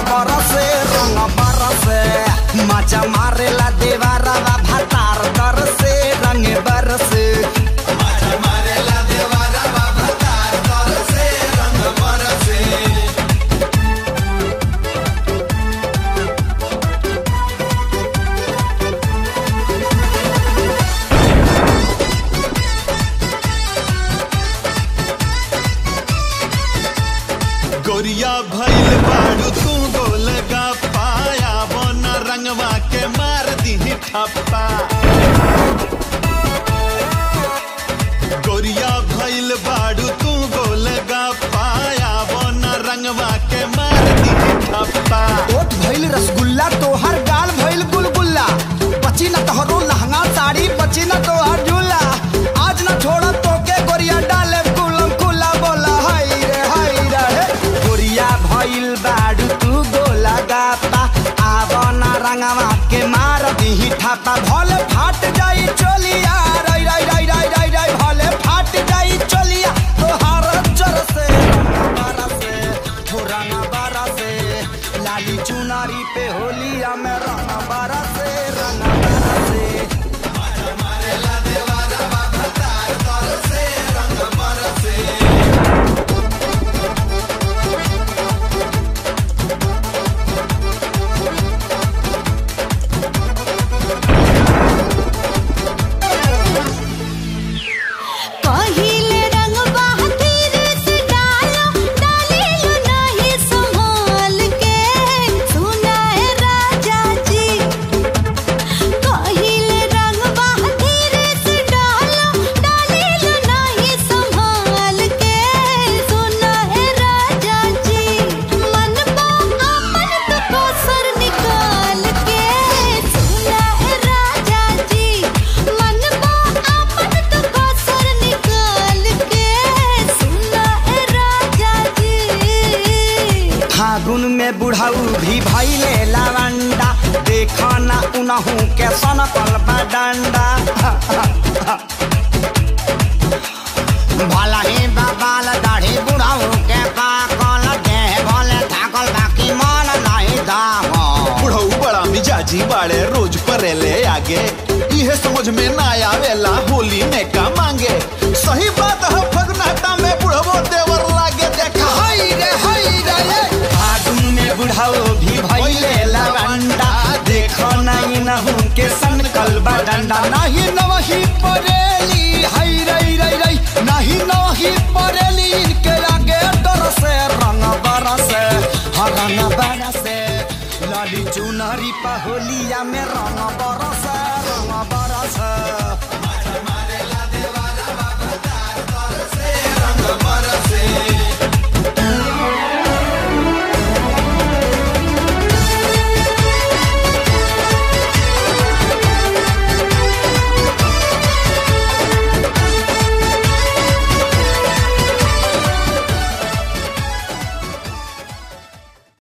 बरसे रंग बरसे मजा मारेला देवारा भातार दर से रंग बरसे गोरिया भइल बाड़ू तू गोल गा पाया बन रंगवा के मार दी ठप्पा गोरिया भइल बाड़ू तू गोल गा पाया बन रंगवा के मार दी ठप्पा ओट भइल रसगुल्ला तोहर गाल भइल गुलगुल्ला बची न तोहरो लहंगा साड़ी बची न तोहर झूला आज न छोड़ तोके गोरिया डाले कुलम कुला बोला हाय रे हाय रे हे। गोरिया भइल बाड़ू तू गोला गापा आव न रंगवा के मार दीही ठापा भले फाट जाई चोलिया रई रई रई रई रई रई भले फाट जाई चोलिया तोहार जर से बरसे हो रंग बरसे लाली चुनारी पे होलिया में रंग बरसे रंग बरसे पहिले रंग बहादुर से डालो डालिलो नहीं संभाल के सुना है राजा जी पहिले रंग बहादुर से डालो डालिलो नहीं संभाल के सुना है राजा जी मन बा अपन तो कोसर निकाल के सुना है राजा जी मन बा अपन तो कोसर निकाल के सुना है राजा जी फागुन में बुढ़ाऊ भी भैले लवंडा देखो ना उनहू के सनकल डंडा भला ही बाबाल दाढ़ी बुढ़ाऊ के पाकल देह भले थाकल बाकी मन नहीं दाम बुढ़ऊ बड़ा मिजाजी बाड़े रोज परेले आगे इहे समझ में ना आवेला होली में का मांगे सही बात है फगनाटा में बुढ़वो देवर लागे देखा हाय रे हाय रे ये। फागुन में बुढ़ाऊ भी भैले लवंडा देखो नहीं नहू के सनकल डंडा नहीं नवही परेली हाय रई रई रई नहीं नवही परेली इनके आगे डर से रंग बरसे हर रंग बरसे लाली चुनरी पहोलिया में रंग बरसे रंग बरसे